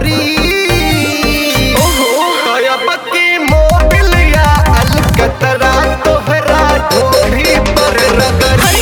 रगरी तयब की मोबिल या अलकतरा तोहरा ढोली पर रगरी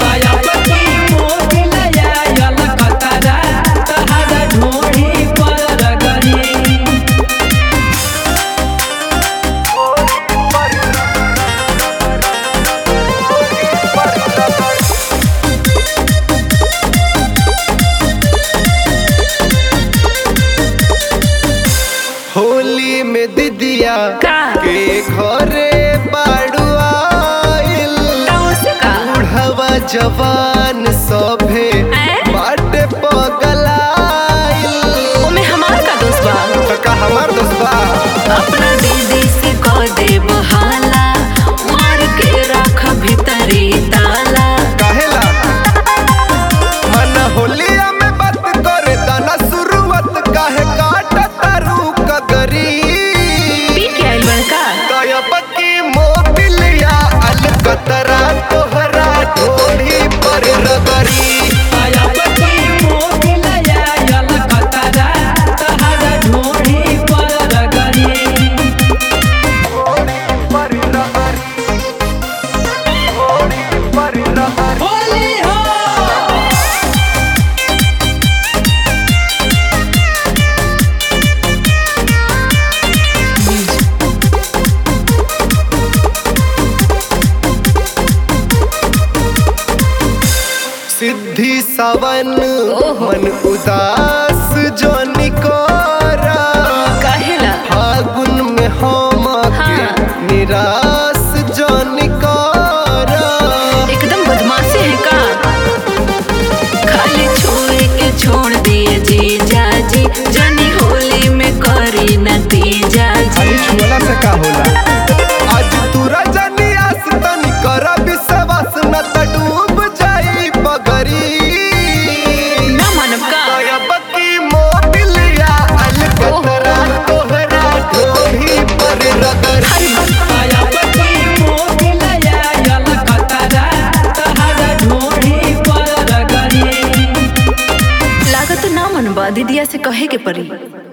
होली में दिदिया का? के घरे बाड़ू आइल बूढ़वा जवान सभे ऐं? बाटे पगलाइल त का हमार दोस्त बा अपना दीदी से कह दे बहाला मार के रख भीतरी ताला काहेला मन होलिया में बात करे दाना शुरुआत काहे काट तारू कगरी पी के आइल बड़का तयब की मोबिलिया अलकतरा तोहरा ढोली पर रगरी सिद्धि सवन मन उदास जो निकोरा कहेला फागुन में हम के हाँ। निराश जो निकोरा एकदम बदमाशी है का खाली छुए के छोड़ दिए जी जाजी जनी होली में करी नतीजा जी छुअला से का होला आज तू रजनी आस तनी कर विश्वास न त डूब जाई बगरी ना मानव का तयब की मोबिलिया अलकतरा तोहरा ढोली पर रगरी लागत ना मनबा दीदिया से कहे के पड़ी